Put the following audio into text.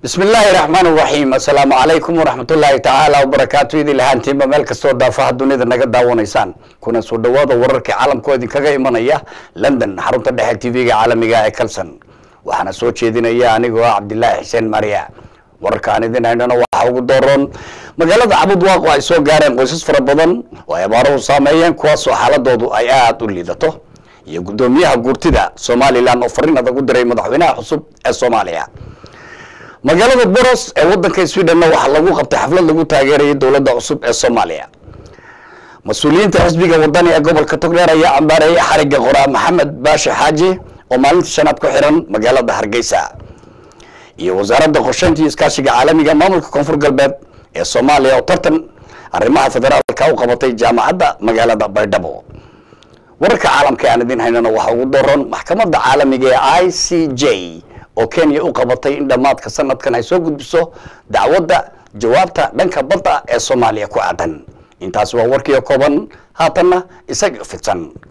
bismi illaahi raxmaan raxiim assalaamu calaykum waraxmatullaahi tacaala wabarakaatu idin lahaantiinba meel kastoo daafaha dunida naga daawanaysaan kuna soo dhawaada wararkii caalamkoo idinkaga imanaya london xarunta dhexe tv-ga caalamiga ee kalson waxaana soo jeedinaya anigoo ah cabdilaahi xuseen maria wararka aan idin haynana waxaa ugu dooroon magaalada cabud waaqo ay soo gaareen qoysas fara badan oo ay abaaruhu saameeyeen kuwaasoo xaaladoodu ay aada u liidato iyo guddoomiyaha guurtida somalilan oo fariin adag u diray madaxweynaha cusub ee soomaaliya magaalada boros ee wadanka sweden waxaa lagu qabtay xaflad lagu taageerayay dowladda cusub ee soomaaliya mas-uuliyiinta xisbiga wadani ee gobolka togdheer ayaa cambaareeyay xariga qoraa maxamed baashe xaaji oo maalinta shanaad ku xiran magaalada hargeysa iyo wasaaradda qorsheynta iyo iskaashiga caalamiga maamulka koonfur galbeed ee soomaaliya oo tartan arrimaha federaalka u qabatay jaamacadda magaalada baydhabo wararka caalamka aan idin haynana waxaa ugu daroon maxkamadda caalamiga ee i c j oo kenya u qabatay in dhammaadka sanadkan ay soo gudbiso dacwadda jawaabta dhanka badda ee soomaaliya ku aadan intaasi waa warkiio kooban haatanna isaga fidsan